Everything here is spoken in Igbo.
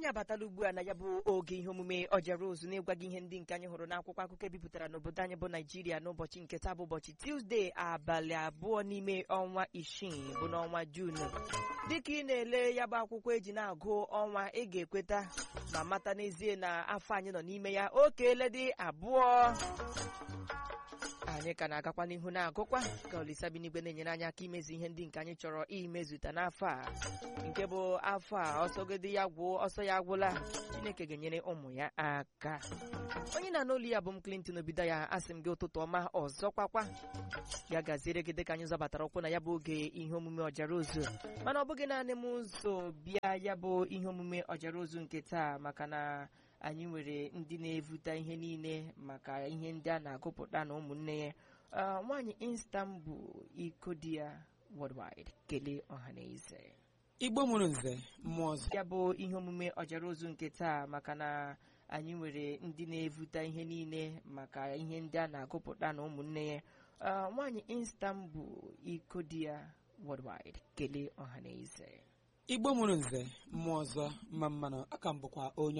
anyị abatala ugbu a na ya bụ oge ihe omume ọjara ozu na-ịgwa gị ihe ndị nke anyị hụrụ n'akwụkwọ akụkọ ebipụtara n'obodo anyị bụ naijiria n'ụbọchị nke taa bụ ụbọchị tuzdee abalị abụọ n'ime ọnwa isii bụ n'ọnwa juun dịka ị na-ele ya bụ akwụkwọ eji na-agụ ọnwa ị ga-ekweta ma mata n'ezie na afọ anyị nọ n'ime ya okeele dị abụọ anyị ka na-agakwa n'ihu na-agụkwa ka olisa bi n'igwe na-enyere anyị aka imezu ihe ndị nke anyị chọrọ imezuta n'afọ a nke bụ afọ a ọsọgodi ya gwụ ọsọ ya agwụla chineke ga-enyere ụmụ ya aka onye na-anụ olu ya bụ m Clinton obido ya asị m gị ụtụtụ ọma ọzọkwakwa ya gaziere gị dịka anyị zọbatara ụkwụ na ya bụ oge ihe omume ọjara ozu mana ọ bụghị naanị m ụzọ bịa ya bụ ihe omume ọjara ozu nke taa maka na anyị nwere ndị na-evute ihe niile maka ihe ndị a na-agụpụta na ụmụnne ya nwaanyị Istanbul iko di ya worldwide kelee ọha na eze igbo mụrụ nze mmụọ ọzọ ya bụ ihe omume ọjara ozu nke taa maka na anyị nwere ndị na-evute ihe niile maka ihe ndị a na-agụpụta na ụmụnne ya nwaanyị Istanbul iko di ya worldwide kelee ọha na eze igbo mụrụ nze mmụọ ọzọ mma mmanụ aka m bụkwa onye